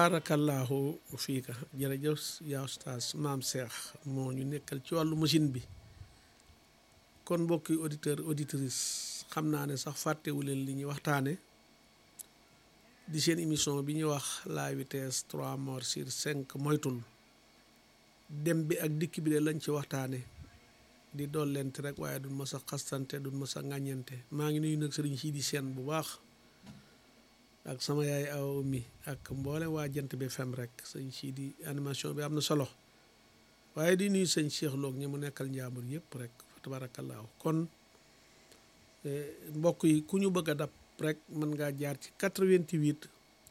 tabaarakallaahu fiika jërëjëf yaa ustaas maam Cheikh moo ñu nekkal ci wàllu machine bi kon mbokki auditeur auditrice xam naa ne sax fàttewu leen li ñuy waxtaane di seen émission bi ñuy wax la vitesse trois morts sur cinq moytul dem bi ak dikk bi de lañ ci waxtaane di dollente rek waaye duñ ma sa xastante duñ ma sa ŋàññente maa ngi nuyu nag sëriñ sii di seen bu baax ak sama yaay aw mi ak mboole waa jant bi fem rek sëñ sii di animation bi am na solo waaye di nuyu sëñ Cheikh Loog ñi mu nekkal njaambur yëpp rek fa tabaarakallaahu kon mbokk yi ku ñu bëgg a dab rek mën ngaa jaar ci 88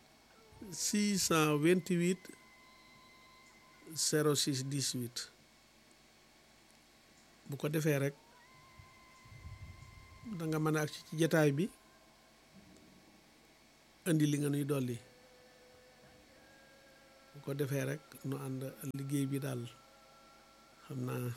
628 06 18 bu ko defee rek da nga mën a ak ci jataay bi indi li nga nuy dolli bu ko defee rek nu ànd liggéey bi daal xam naa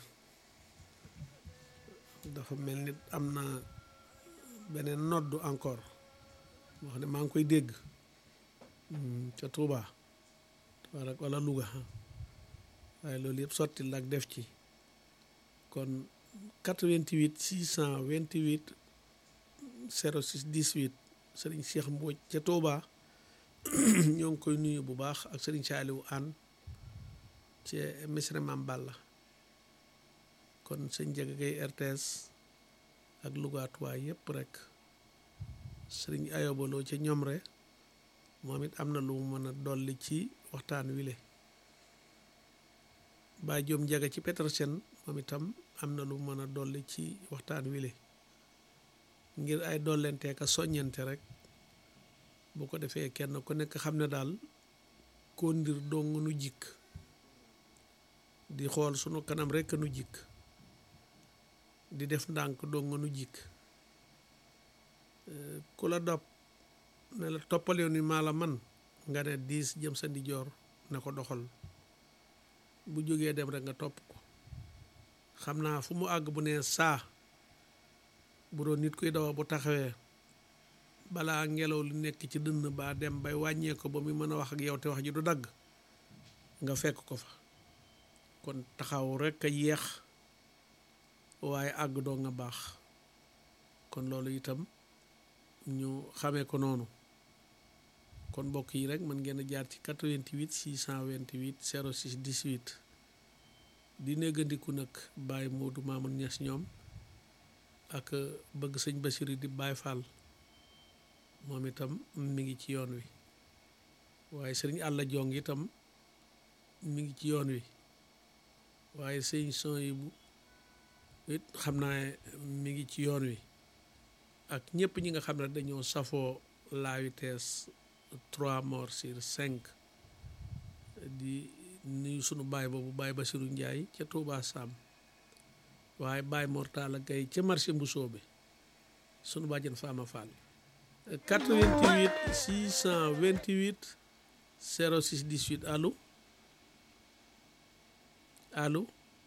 dafa mel ni am na beneen noddu encore wax ne maa ngi koy dégg ca Touba Touba rek wala Louga waaye loolu yëpp sotti la ak def ci kon 88 628 06 18 sëriñ Cheikh Mbodj ca Touba ñoo ngi koy nuyu bu baax ak sëriñ Saaliwu Aan ci Misra Mam Balla kon sëñ Jaga Gay RTS ak Louga Touba yëpp rek sëriñ ayobaloo ca ñomre moom it am na lu mu mën a dolli ci waxtaan wile Baay Joom Jaga ci Petersen moom itam am na lu mu mën a dolli ci waxtaan wile ngir ay dollenteeka soññante rek bu ko defee kenn ku nekk xam ne daal koo ndir dong nu jikk di xool sunu kanam rekk nu jikk di def ndànk dong nu jikk ku la dopp ne la toppal yoon wi maa la man nga ne diis jëm sa ndijoor ne ko doxal bu jógee dem rek nga topp ko xam naa fu mu àgg bu nee saa bu doon nit kuy dawa bu taxawee balaa ngelaw li nekk ci dënn baa dem bay wàññee ko ba muy mën a wax ak yow te wax ji du dagg nga fekk ko fa kon taxaw rekk a yeex waaye àgg doo nga baax kon loolu itam ñu xamee ko noonu kon mbokk yi rek mën ngeen a jaar ci 88 628 06 18 di néggandiku nag Baye Modou Mamoun Niass ñoom ak bëgg sëñ Basiru di Baye Fall moom itam mi ngi ci yoon wi waaye sëriñ Àlla Jong itam mi ngi ci yoon wi waaye sëñ son yi bu it xam naa mi ngi ci yoon wi ak ñëpp ñi nga xam ne dañoo safoo la vitesse trois morts sur cinq di nuyu sunu baay boobu baay Basiru Njaay ca Touba Sam waaye baay Mortala Gay ca marché Mbusoo bi sunu bàjjen Faama Fall 88 628 06 18 allo allo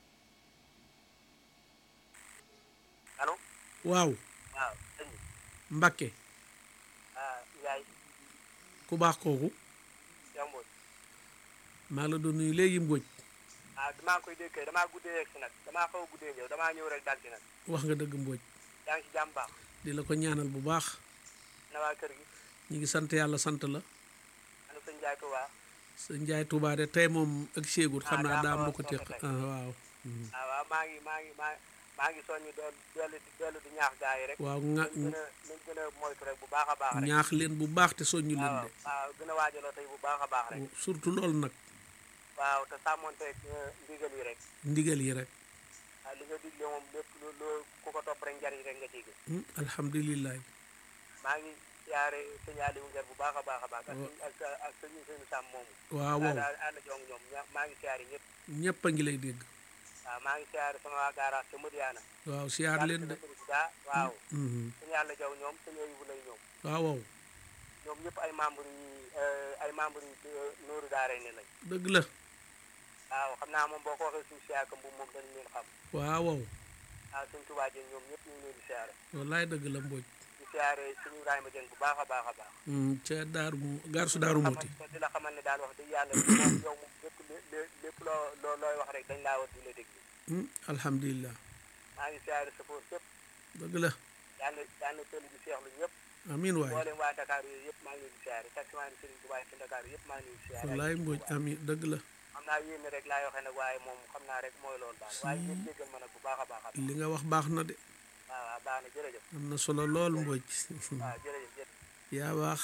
allo waaw waaw sëñ bi Mbakke ah Ndiaye ku baax kooku Cheikh Mbodj maa la doon nuyu léegi Mbodj ah damaa koy dégg kay damaa guddee yegg si nag damaa xaw a guddee ñëw damaa ñëw rek dal ci nag wax nga dëgg Mbodj yaa ngi ci jàmm baax di la ko ñaanal bu baax na waa kër gi ñu ngi sant yàlla sant la ana sëñ Ndiaye Touba sa njaay Touba de tey moom ak séegut xam Ah, naa daa daa xaw a ma ko teq sooxe ah waaw Mhm. ah waaw maa ngi maa ngi maa maa ngi soññi doon dellu di dellu di ñaax gaa yi rek waaw nga nañ gën a nañ gën a moytu rek bu baax a baax rek ñaax leen bu baax te soññu leen waaw de waaw gën a waajaloo tey bu baax a baax rek surtout loolu nag waaw te sàmmonteeg ndigal yi rek ndigal yi rek ah li nga digle moom lépp lu loo ku ko topp rek njariñ rek nga ciy gis Hmm, alhamdulilah maa ngi siyaare sëñ Aliou Nguer bu baax a baax a baax ak Wa- sëñ ak ak sëñ sëñ Sam moomu waaw waaw àll àll jong ñoom ña- maa ngi siyaare ñëpp ñëpp a ngi lay dégg waaw maa ngi siyaare sama waa garage ca Madiana waaw siyaar leen de président waaw Mhm. sëñ yàlla jaw ñoom sëñ Ayubu lay ñoom waaw waaw ñoom ñëpp ay membre yi ay membre yi Nooru Daara ne lañ dëgg la waaw xam naa moom boo ko waxee suñu siyaaka mbubb moom dañu leen xam waaw waaw waaw sëñ Tuubaa Jeen ñoom ñëpp ñu ngi leen di siyaare wallaay dëgg la Mbodj di siyaare suñu Ibrahima Dieng bu baax a baax a baax Hmm, ca daaru mu gaar su daaru muuti xamal di la xamal ne daal wax dëgg yàlla moom yow moom lépp lé- lépp loo loo looy wax rek dañ laa war di la déglu Hmm, alhamdulilah maa ngi siyaare safoor sépp dëgg la yàlla yàlla tëli bi seexlu ñëpp amin waay mboolem waa Dakar yooyu yëpp maa ngi leen di siyaare taximaan Serigne Touba ci Dakar yëpp maa ngi leen di siyaare wallaay mbooj amin dëgg la xam naa yéen rek laay waxee nag waaye moom xam naa rek mooy loolu daal waaye ngeen jéggal ma nag bu baax a baax a baax li nga wax baax na de waaw waaw baax na jërëjëf am na solo lool mbooj waaw jërëjëf jërëjëf yaa baax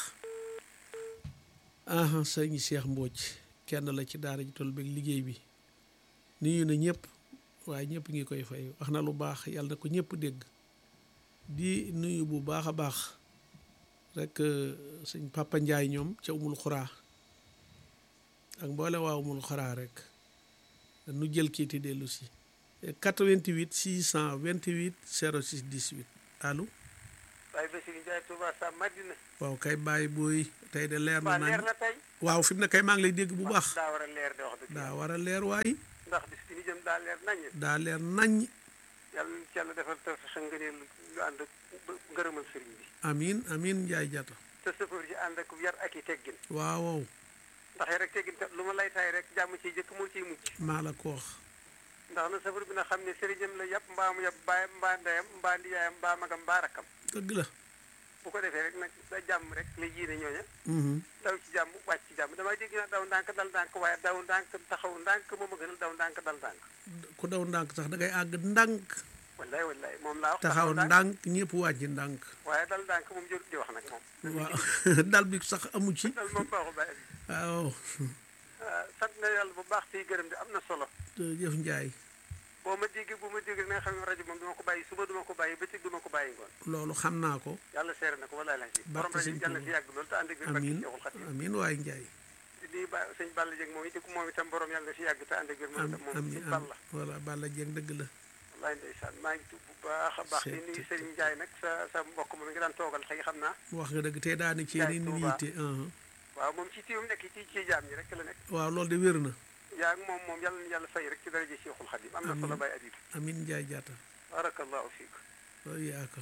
aha sëñ Cheikh Mbodj kenn la ci daara ji toll beeg liggéey bi nuyu na ñëpp waaye ñëpp ngi koy fay wax na lu baax yàlla na ko ñëpp dégg di nuyu bu baax a baax rek euh, sëñ Papa Ndiaye ñoom ca umul xuraa ak mboole waa umul xuraa rek nu jël kiiti dellu si 88 628 06 18 allo waaye Bassirou Ndiaye Touba sa Madina waaw kay bàyyi booy tey de leer na waa leer nañ na tey waaw fi mu ne kay maa ngi lay dégg bu baax daa war a leer de wax dëgg daa war a leer waay ndax bis bi ñu jëm daa leer nañ daa leer nañ yàlla na ci yàlla defal te sa ngëneel lu ànd ak ba- ngërëmal sëriñ bi amin amin njaay jata te sëfër ji ànd ak yar ak i teggin waaw waaw ndax yar ak teggin kat lu ma lay tay rek jàmm ciy jëkk moo ciy mujj maa la ko wax ndax na sëfër bi na xam ne sëriñam la yàpp mbaa mu yàpp baayam mbaa ndeyam mbaa ndiyaayam mbaa magam mbaa rakkam dëgg la bu ko defee rek nag da jàmm rek la jiine ñooña Mhm. daw ci jàmm wàcc ci jàmm damay dégg na daw ndànk dal ndànk waaye daw ndànk taxaw ndànk moom a gënal daw ndànk dal ndànk ku daw ndànk sax da ngay àgg ndànk wallaay wallaay moom laa wax taxaw ndànk ñëpp wàcc ndànk waaye dal ndànk moom jërut di wax nag moom waaw dal bi sax amu ci dal moom baaxul bàyyi waaw ah sant na yàlla bu baax tey gërëm di am na solo jëf njaay boo ma déggee bu ma déggee na nga xam ne rajo moom duma ko bàyyi suba duma ko bàyyi bëccëg duma ko bàyyi ngoon loolu xam naa ko yàlla seere na ko walaay lañ si borom rajo bi yàlla fi yàgg loolu te ànd ak biir barke amin Seexul Xadiim amin waay njaay di nuyu ba sëñ Balla Dieng moom it moom itam borom yàlla fi yàgg te ànd ak biir moom am itam moom amin sëñ am Balla voilà Balla Dieng dëgg la wallaay ndeysaan maa ngi tudd bu baax a baax di Seet- nuyu Serigne Ndiaye nag sa sa mbokk moom ngi daan toogal xëy xam naa wax nga dëgg tey daani ci ni nu Tuubaa. yitte aha. waaw moom ci tiwum nekk ci ci jaam ñi rek la nekk waaw loolu de wér na yaa ngi moom moom yàlla na yàlla fay rek ci daraja Seexul Xadiim am na solo Amiin. bay adib amin njaay jata barakallahu fiik loolu yaa ko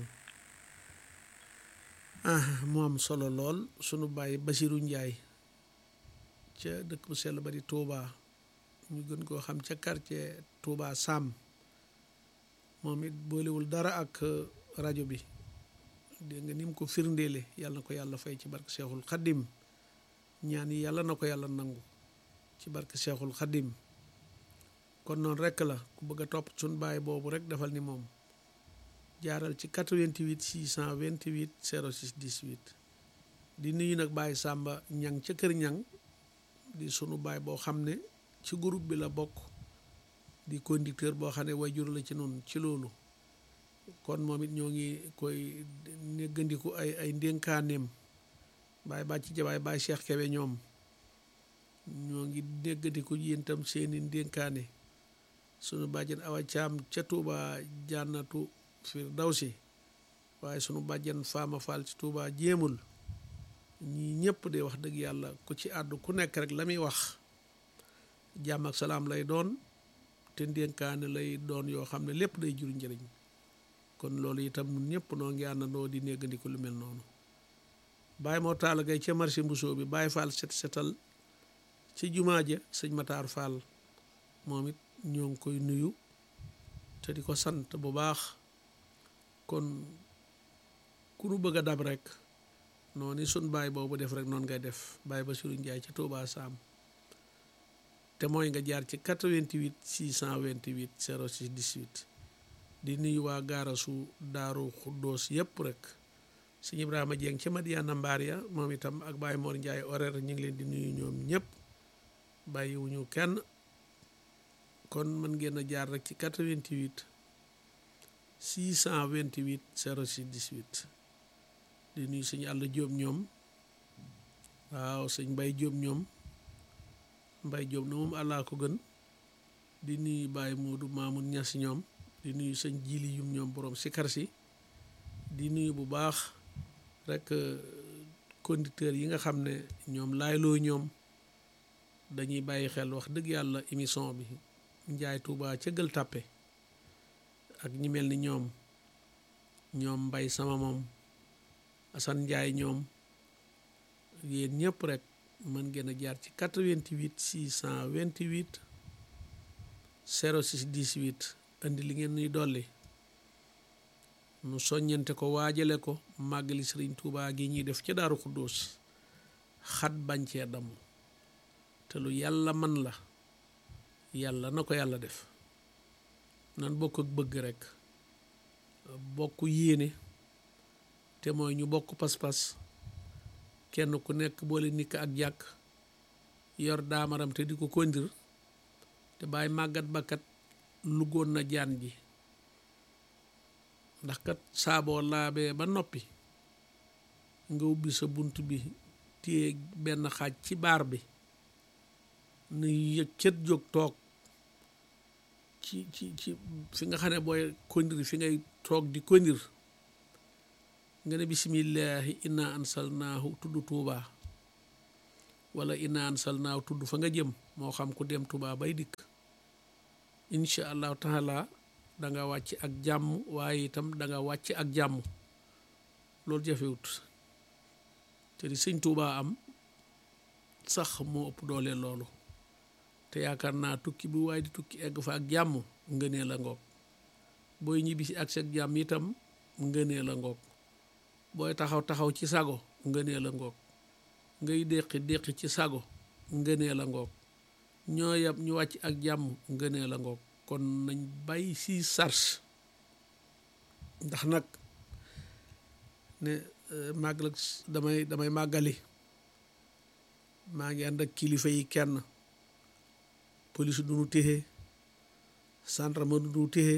ah mu am solo lool sunu bàyyi Basiru Njaay ca dëkk bu sell ba di Touba ñu gën koo xam ca quartier Touba Sam moom it boolewul dara ak euh, rajo bi dégg nga ni mu ko firndeele yàlla na ko yàlla fay ci barke Cheikhul Khadim ñaan yi yàlla na ko yàlla nangu ci barke Cheikhul Khadim kon noonu rekk la ku bëgg a topp sunu bàyyi boobu rek defal ni moom jaaral ci 88 628 06 18 di nuyu nag Baye Samba ñang ca kër ñang di sunu baay boo xam ne ci groupe bi la bokk di conducteur boo xam ne wayjur la ci noonu ci loolu kon moom it ñoo ngi koy néggandiku ay ay ndénkaaneem Baye bàcc jabaay Baye Cheikh Kebe ñoom ñoo ngi néggandiku yéen itam seeni ndénkaane sunu bàjjen Awa Caam ca Tuuba jànnatu Firdawsi waaye sunu bàjjen Faama Fall ci Tuuba jéemul ñii ñëpp de wax dëgg yàlla ku ci àddu ku nekk rek la muy wax jàmm ak salaam lay doon te ndénkaane lay doon yoo xam ne lépp day jur njëriñ kon loolu itam ñun ñëpp noo ngi àndandoo di néggandiku lu mel noonu Baye moo taala gay ca marché mbusoo bi Baye Fall set setal ci jumaa ja sëñ Mataar Fall moom it ñoo ngi koy nuyu te di ko sant bu baax kon ku nu bëgg a dab rek noonu sun baay boobu def rek noonu ngay def Baye Bassirou Ndiaye ca Touba Sam te mooy nga jaar ci 88 628 06 18 di nuyu waa gaarasu Daaru Xuddoos yëpp rek sëñ Ibrahima Dieng ca Madiana Mbaar ya moom itam ak Baye Mor Ndiaye horaire ñu ngi leen di nuyu ñoom ñëpp bàyyiwuñu kenn kon mën ngeen a jaar rek ci 88 628 06 18 di nuyu sëñ àll jóob ñoom waaw sëñ mbay jóob ñoom mbay jóob na moom àllaa ko gën di nuyu Baye Moodu Maamun Ñas ñoom di nuyu sëñ jili yum ñoom borom sikar si di nuyu bu baax rek conducteurs yi nga xam ne ñoom laayloo ñoom dañuy bàyyi xel wax dëgg yàlla émission bi njaay tuuba ca gël tàppe ak ñi mel ni ñoom ñoom mbay sama moom Assane Ndiaye ñoom yéen ñëpp rek mën ngeen a jaar ci 88 628 06 18 andi li ngeen nuy dolli nu soññante ko waajale ko màggali sëriñ Tuubaa gi ñuy def ca Daaru Xuddoos xat bañ cee damm te lu yàlla man la yàlla na ko yàlla def nan bokk ak bëgg rek bokk yéene te mooy ñu bokk pas-pas kenn ku nekk boole nikk ak jàkk yor daamaram te di ko kondir te bàyyi màggat bakkat lugoon na jaan ji ndax kat saaboo laabee ba noppi nga ubbi sa bunt bi téye benn xaaj ci baar bi nu yëg cët jóg toog ci ci ci fi nga xam ne booy kondir fi ngay toog di kondir nga ne bisimillahi inna ansalnaahu tudd tuubaa wala inna ansalnaahu tudd fa nga jëm moo xam ku dem tuubaa bay dikk incha allahu taala da nga wàcc ak jàmm waaye itam da nga wàcc ak jàmm loolu jafewut te di sëñ tuubaa am sax moo ëpp doole loolu te yaakaar naa tukki bu waaye di tukki egg fa ak jàmm ngënee la ngoog booy ñibbisi ak seen jàmm itam ngënee la ngoog booy taxaw taxaw ci sago ngënee la ngoog ngay déqi déqi ci sago ngënee la ngoog ñoo yab ñu wàcc ak jàmm ngënee la ngoog kon nañ bàyyi si sars ndax nag ne màggal damay damay màggali maa ngi ànd ak kilifa yi kenn police du nu téye gendarme du nu téye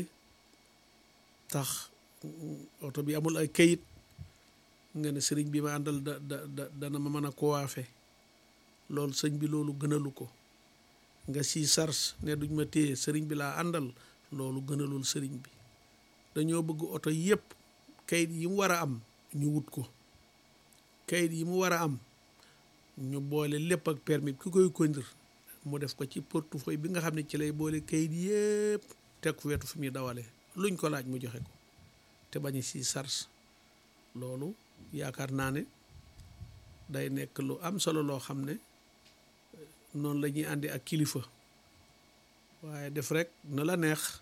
tax oto bi amul ay kayit nga ne sëriñ bi ma àndal da da dana ma mën a coiffé loolu sëñ bi loolu gënalu ko nga si sars ne duñ ma téye sëriñ bi laa àndal loolu gënalul sëriñ bi dañoo bëgg oto yépp kayit yi mu war a am ñu wut ko kayit yi mu war a am ñu boole lépp ak permis ki koy conduire mu def ko ci portefeuille bi nga xam ne ci lay boole kayit yépp teg fu wetu fi muy dawale luñ ko laaj mu joxe ko te bañ si sars loolu yaakaar naa ne day nekk lu am solo loo xam ne noonu la ñuy àndi ak kilifa waaye def rek na la neex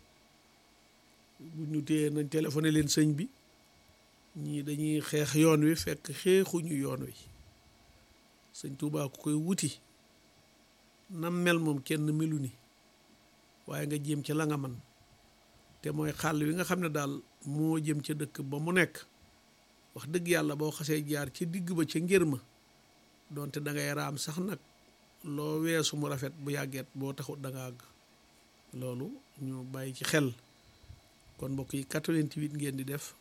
bu ñu téyee nañ téléphoné leen sëñ bi ñii dañuy xeex yoon wi fekk xeexuñu yoon wi sëñ Tuubaa ku koy wuti nam mel moom kenn melu ni waaye nga jéem ci la nga man te mooy xàll wi nga xam ne daal moo jëm ca dëkk ba mu nekk wax dëgg yàlla boo xasee jaar ci digg ba ca ngir ma donte da ngay raam sax nag loo weesu mu rafet bu yàggeet boo taxut da nga àgg loolu ñu bàyyi ci xel kon mbokk yi 88 ngeen di def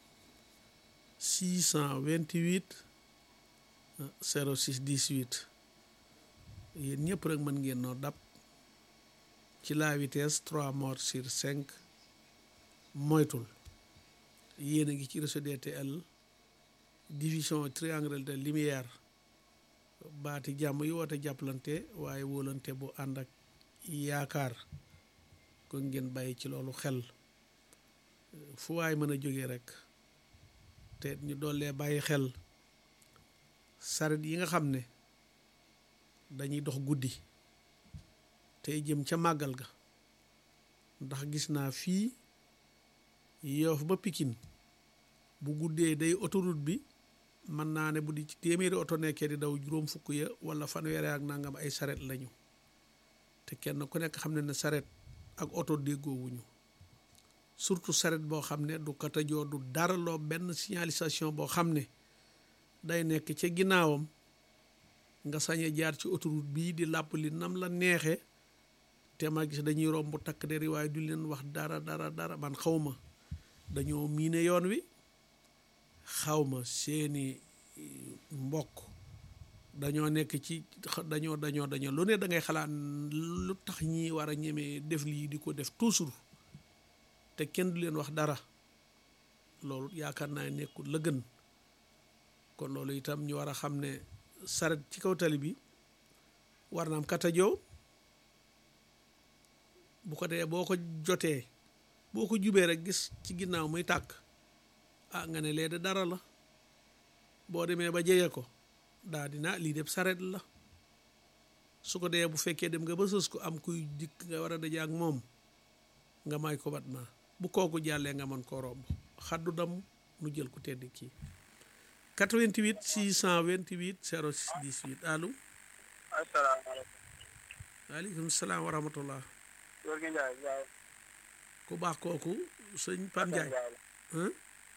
628 06 18 yéen ñëpp rek mën ngeen noo dab ci la vitesse 3 morts sur 5 moytul yéen a ngi ci réseau DTL division triangle de lumière baati jàmm yi woote jàppalante waaye wóolante bu ànd ak yaakaar kon ngeen bàyyi ci loolu xel fu waay mën a jógee rek te ñu doolee bàyyi xel saret yi nga xam ne dañuy dox guddi tey jëm ca màggal ga ndax gis naa fii Yoff ba Pikine bu guddee day autoroute bi mën naa ne bu di ci téeméeri oto nekkee di daw juróom fukk ya wala fanweeri ak nangam ay saret lañu te kenn ku nekk xam ne ne saret ak oto déggoowuñu surtout saret boo xam ne du katajoo du dara loo benn signalisation boo xam ne day nekk ca ginnaawam nga sañe jaar ci autoroute bii di làpp li nam la neexee te ma gis dañuy romb takk deri waaye du leen wax dara dara dara man xawma dañoo miine yoon wi xawma seeni mbokk dañoo nekk ci dañoo dañoo dañoo lu ne da ngay xalaat lu tax ñi war a ñemee def lii di ko def toujours te kenn du leen wax dara loolu yaakaar naa nekkul la gën kon loolu itam ñu war a xam ne saret ci kaw tali bi war na am katajoo bu ko dee boo ko jotee boo ko jubee rek gis ci ginnaaw muy tàkk ah nga ne lee de dara la boo demee ba jege ko daa dina lii def saret la su ko dee bu fekkee dem nga ba sës ko am kuy dikk nga war a daje ak moom nga may ko bat ma bu kooku jàllee nga mën koo romb xaddu dam nu jël ku tedd kii 88 628 06 18 allo asalaamaaleykum. waaleykum salaam wa rahmatullah Góor gi Ndiaye Ndiaye. ku baax kooku sëñ Pam Ndiaye hein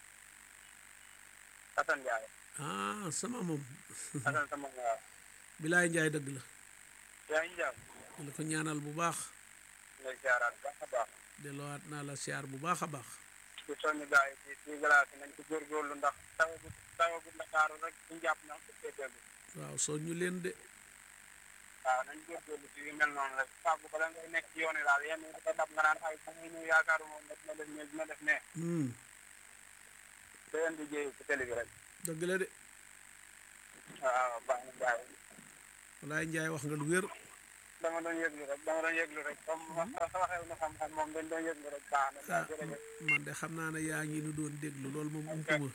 Assane Ndiaye. ah sama moom Assane sama waaw. bilaay Ndiaye dëgg la yaa ngi jàmm. di la ko ñaanal bu baax ngay siyaaraat baax a baax. delluwaat naa la siyaar bu baax a baax di soññu gars yi ci ci glace nañ ci góorgóorlu ndax tawagu tawagu Ndakaaru rek ñu jàpp na ko cee déglu. waaw soo ñu leen de waaw nañ góorgóorlu ci yu mel noonu rek fàggu bala ngay nekk ci yoon yi daal yenn yi dafa dab nga naan ay ba ngay ñëw yaakaaru moom daf na def ne dina def ne Hmm, da leen di jéeyu ci télé bi rek dëgg la de waaw baax na gars yi walaay Ndiaye wax nga lu wér dama doon yëglu rek dama doon yëglu rek comme sa waxee na xam-xam moom dañ doon yëglu rek baax na ah daal jërëjëf man de xam naa ne yaa ngi nu doon déglu loolu moom umpuma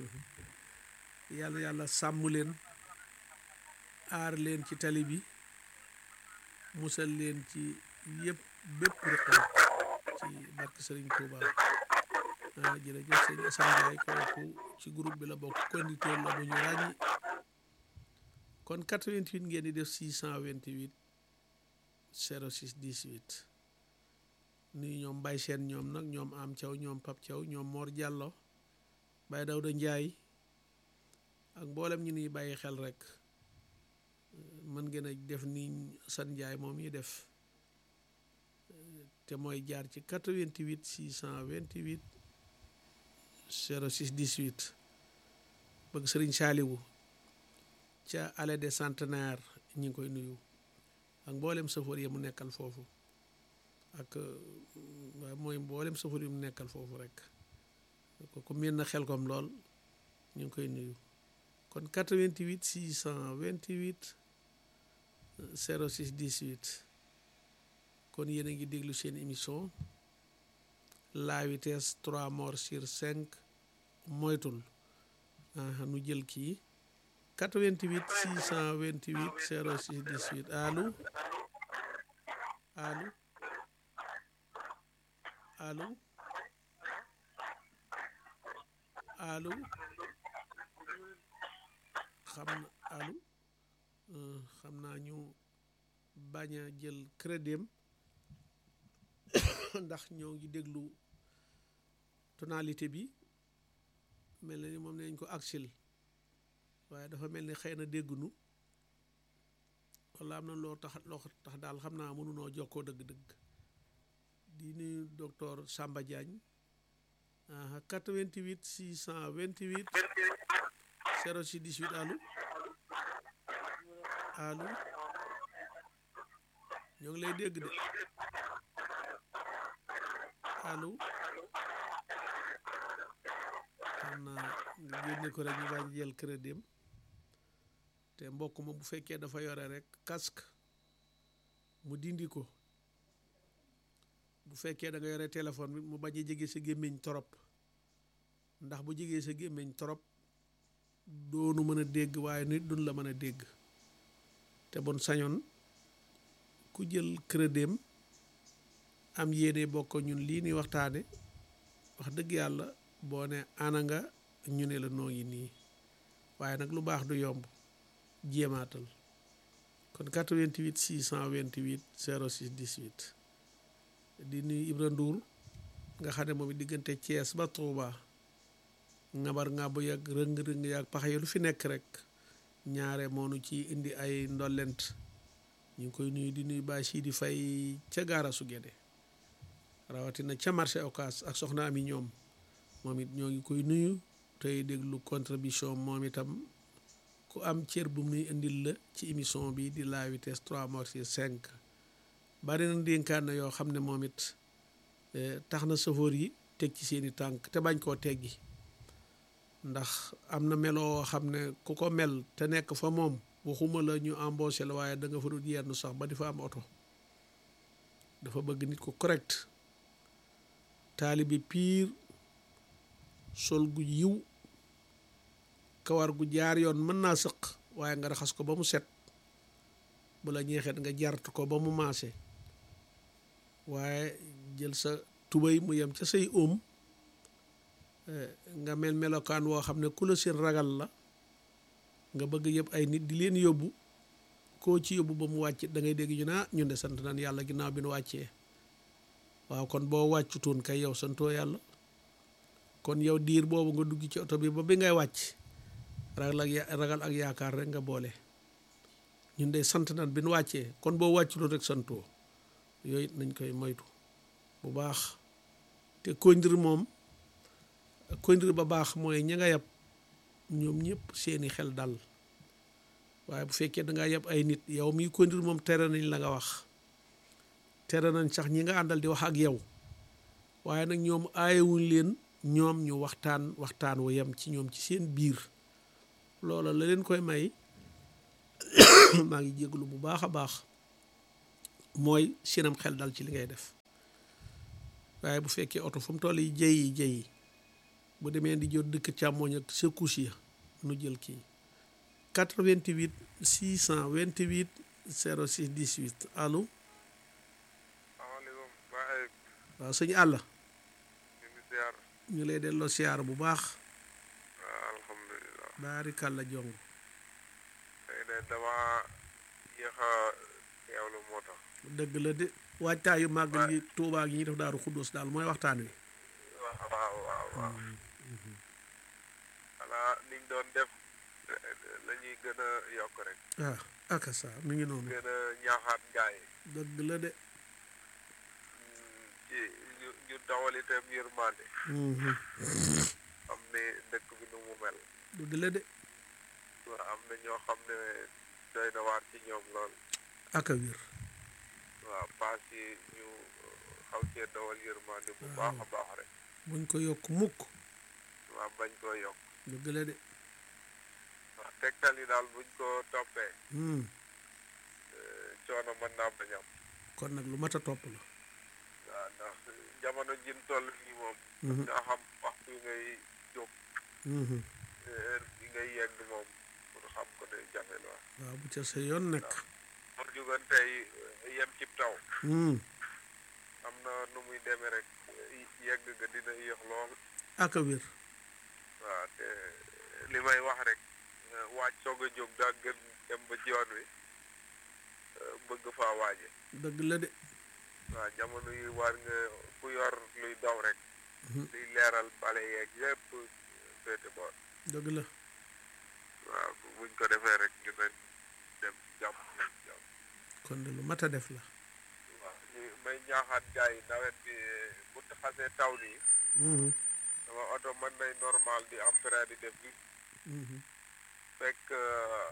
yàlla yàlla sàmm leen aar leen ci tali bi musal leen ci yëpp bépp rëqam ci barke Sëriñ Tuuba ah jërëjëf sëñ Assane Ndiaye kooku ci groupe bi la bokk conducteur la bu ñu ràññi kon 88 ngeen di def 628 06 18 nuyu ñoom Baye Seen ñoom nag ñoom Am Thiaw ñoom Pap Thiaw ñoom Mor Diallo Baye Dawda Ndiaye ak mboolem ñu nuy bàyyi xel rek mën ngeen a def ni San Ndiaye moom yi def te mooy jaar ci 88 628 06 18 bëgg Sëriñ Saaliwu ca allée des centenaires ñi ngi koy nuyu ak mboolem safoor yi mu nekkal foofu ak waaye mooy mboolem safoor yi mu nekkal foofu rek kooku miin na xel kom lool ñu ngi koy nuyu kon 88 628 06 18 kon yéen a ngi déglu seen émission la vitesse 3 morts sur 5 moytul ah nu jël kii 88 628 06 18 allo allo allo allo xam na allo xam naa ñu bañ a jël crédit ndax ñoo ngi déglu tonalité bi mel na ni moom nañ ko aksil waaye dafa mel ni xëy na déggunu wala am na loo tax loo tax daal xam naa mënunoo jokkoo dëgg-dëgg di nuyu docteur Samba Diagne ah 88 628 06 18 allo allo ñoo ngi lay dégg de allo xam naa nga génne ko rek ñu bañ jël crédit te mbokk ma bu fekkee dafa yore rek casque mu dindi ko bu fekkee da nga yore téléphone bi mu bañ a jege sa gémmiñ torop ndax bu jegee sa gémmiñ torop doonu mën a dégg waaye nit duñ la mën a dégg te bon sañoon ku jël crédit am yéene bokk ñun lii ni waxtaane wax dëgg yàlla boo ne ana nga ñu ne la noo ngi nii waaye nag lu baax du yomb jéemaatal kon 88 628 06 18 di nuyu Ibra Ndour nga xam ne moom it diggante Thiès ba Touba ngabar ngàbbu yàgg rëng-rëng yàgg pax yi lu fi nekk rek ñaare moonu ci indi ay ndollent ñu ngi koy nuyu di nuyu Baye Sidi Faye ca gaara su Gédé rawatina ca marché Ocass ak soxna ami ñoom moom it ñoo ngi koy nuyu tey déglu contribution moom itam ku am cër bu muy indil la ci émission bi di la vitesse 3 morts sur 5 bari na dénkaan na yoo xam ne moom it tax na safoor yi teg ci seeni tànk te bañ koo teggi ndax am na meloo xam ne ku ko mel te nekk fa moom waxuma la ñu embauché la waaye da nga fa dul yenn sax ba di fa am oto dafa bëgg nit ko correct taalibi piir sol gu yiw kawar gu jaar yoon mën naa sëq waaye nga raxas ko ba mu set bu la ñeexeet nga jart ko ba mu maase waaye jël sa tubéy mu yem ca say óom nga mel melokaan woo xam ne ku la seen ragal la nga bëgg yëpp ay nit di leen yóbbu koo ci yóbbu ba mu wàcc da ngay dégg ñu naa ñun de sant nañ yàlla ginnaaw bi nu wàccee waaw kon boo wàccutoon kay yow santoo yàlla kon yow diir boobu nga dugg ci oto bi ba bi ngay wàcc ragal ak ragal ak yaakaar rek nga boole ñun de sant nañ bi nu wàccee kon boo wàccutoon rek santoo yooyu nañ koy moytu bu baax te kondir moom kondir ba baax mooy ña nga yab ñoom ñëpp seeni xel dal waaye bu fekkee da ngaa yab ay nit yow miy kondir moom tere nañ la nga wax tere nañ sax ñi nga àndal di wax ak yow waaye nag ñoom aayewuñ leen ñoom ñu waxtaan waxtaan wu yem ci ñoom ci seen biir loola la leen koy may maa ngi jéglu bu baax a baax mooy seenam xel dal ci li ngay def waaye bu fekkee oto fu mu toll yi jëy yi jëy yi bu demee di jot dëkk càmmooñ ak secousse ya nu jël kii 88 628 06 18 allo salaamaaleykum Ba Ayib waaw sëñ àll ñu ngi ziar ñu lay delloo siyaar bu baax waaw alhamdulilah baarikàlla jong tey de dama yéex a teewlu moo tax dëgg la de waajtaayu màggal gi tuubaa gi ñuy def daaru xuddoos daal mooy waxtaan wi waaw waaw waaw waaw xanaa niñ doon def la ñuy gën a yokk rek ah aka sa mi ngi noonu gën a ñaaxaat gaay yi dëgg la de ci ñu ñu dawal itam yërmande Mhm. xam ne dëkk bi nu mu mel dëgg la de waaw am na ñoo xam ne doy na waar ci ñoom lool aka wér waaw paas yi ñu xaw cee dawal yërmande bu baax a baax rek buñ ko yokk mukk waaw bañ koo yokk dëgg la de waaw tegtal yi daal buñ ko toppee Hmm. eh, coono mën naa bañ am kon nag lu mat a topp la waaw ndax jamono jin toll nii moom Mhm. nga xam waxtu yi ngay jóg Mhm. heure bi ngay yegg moom pour xam ko day jafe la waaw bu ca sa yoon nekk pour jugan tey eh, yem cib taw Hmm. am na nu muy demee rek eh, yegg ga dina yéex lool aka wér waaw te li may wax rek eh, waaj soog a jóg daa gën dem ba ci yoon wi eh, bëgg faa waaje dëgg la de waaw jamono yi war nga ku yor luy daw rek Mhm. luy leeral bale yeeg yépp féete boor dëgg la waaw bu- buñ ko defee rek ñu leen dem jàmm ñëw jàmm kon de lu mat a def la waaw ñu may ñaaxaat gars yi nawet bi bu xasee taw nii Mhm. sama oto mën nay normal di am frein di def bi Mhm. fekk euh,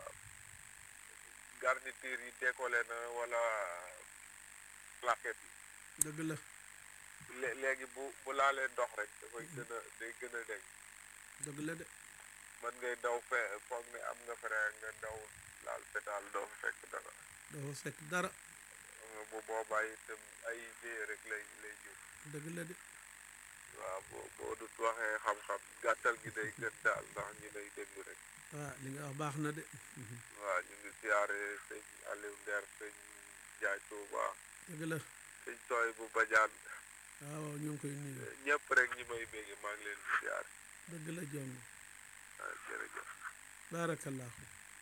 garniture yi décollé na wala plaquette dëgg la yi lé- léegi bu bu laalee ndox rek dafay gën a day gën a deñ dëgg la de mën ngay daw fe foog ne am nga frein nga daw laal pédale doo fa fekk dara dafa fekk dara nga bu boobaa itam ay jéye rek lay lay jur dëgg la de waaw boo boo dut waxee xam-xam gàttal gi day gën daal ndax ñi lay déglu rek waaw li nga wax baax na de Mhm. waaw ñu ngi siyaare sëñ Aliou Nder sëñ Jaay Tuuba dëgg la sëñ Tooy bu Bajaan waaw waaw ñu ngi koy nuyu ñëpp rek ñi may bégge maa ngi leen di siyaare dëgg la jong waaw jërëjëf baarakallaahu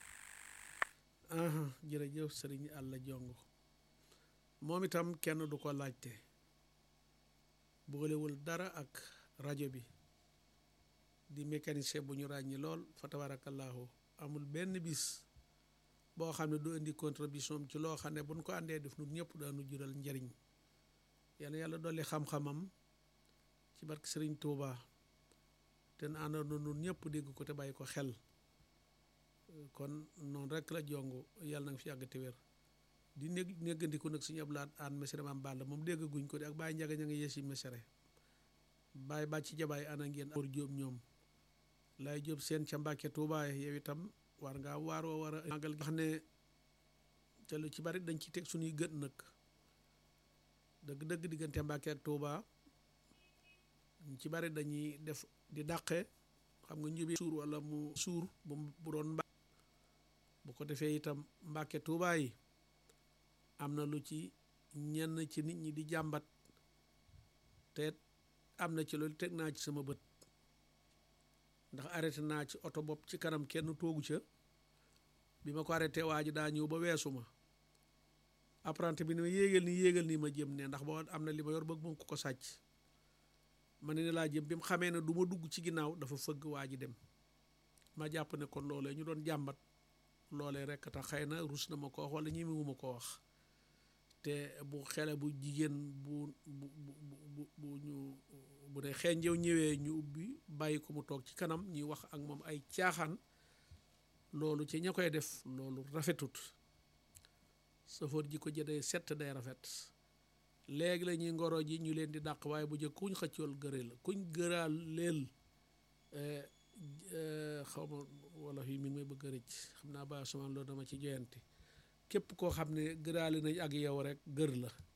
aha jërëjëf sëriñ àlla jong moom itam kenn du ko laajte boolewul dara ak rajo bi di mécanicien bu ñu ràññi lool fa tabaarakallaahu amul benn bis boo xam ne du indi contribution am ci loo xam ne buñ ko àndee def nun ñëpp daanu jural njariñ yàlla yàlla dolli xam-xamam ci barke sëriñ Tuuba te na àndoon nun ñëpp dégg ko te bàyyi ko xel kon noonu rek la jongu yàlla na nga fi yàgg te wér di nég néggandiku nag suñu ablaat aan mesere maam Balla moom dégg guñ ko di ak bàyyi njaga ña nga yeesi mesere bàyyi bàcc jabaay ana ngeen or jóob ñoom lay jóob seen ca Mbàkke Tuubaa yow itam war ngaa waaroo war a màggal gi xam ne te lu ci bari dañ ci teg suñuy gët nag dëgg-dëgg diggante Mbàkke ak Tuubaa ñu ci bari dañuy def di dàqe xam nga njëbi suur wala mu suur bu bu doon mbaa bu ko defee itam mbàkke tuubaa yi am na lu ci ñenn ci nit ñi di jàmbat te am na ci loolu teg naa ci sama bët ndax arrêté naa ci oto bopp ci kanam kenn toogu ca bi ma ko arrêté waa ji daa ñëw ba weesu ma apprenti bi ni ma yéegal nii yéegal nii ma jëm ne ndax boo am na li ma yor bëgg moom ko ko sàcc ma ne ne laa jëm bi mu xamee ne du ma dugg ci ginnaaw dafa fëgg waa ji dem ma jàpp ne kon loolee ñu doon jàmbat loolee rek tax xëy na rus na ma ko wax wala ñimiwu ma ko wax te bu xele bu jigéen bu bu bu bu ñu bu ne xenjew ñëwee ñu ubbi bàyyi ko mu toog ci kanam ñuy wax ak moom ay caaxaan loolu ci ña koy def loolu rafetut safoor ji ko jëdee set day rafet léegi la ñuy ngoro ji ñu leen di dàq waaye bu jëkk kuñ xëccool gëre la kuñ gëraal leel xaw ma wala yi mi ngi may bëgg a rëcc xam naa ba sumaan loolu dama ci joyante képp koo xam ne gëraale nañ ak yow rek gër la